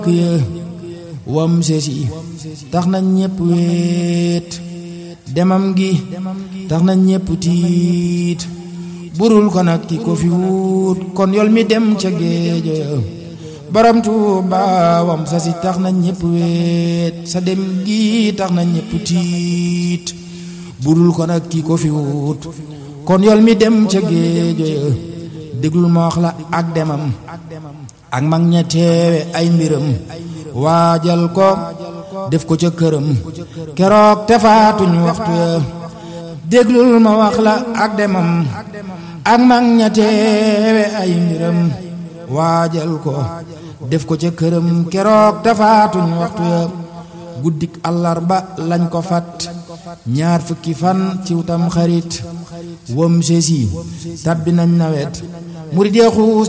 ya wam sesi tax na ñépp wéet demam gi tax na ñépp tiit burul ko nag ki ko fi wut kon yol mi dem ca géejo ya borom Tuuba wam sasi tax na ñépp wéet sa dem gi tax na ñépp tiit burul ko nag ki ko fi wut kon yol mi dem ca géejo ya déglul ma wax la ak demam ak mag ña teewe ay mbiram waajal ko def ko ca këram keroog te faatuñ waxtu ya déglul ma wax la ak demam ak mag ña teewe ay mbiram waajal ko def ko ca këram keroog te faatuñ waxtu ya guddik àllarba lañ ko fat ñaar fukki fan ci wutam xarit wam sesi tabbi nañ nawet murid xuus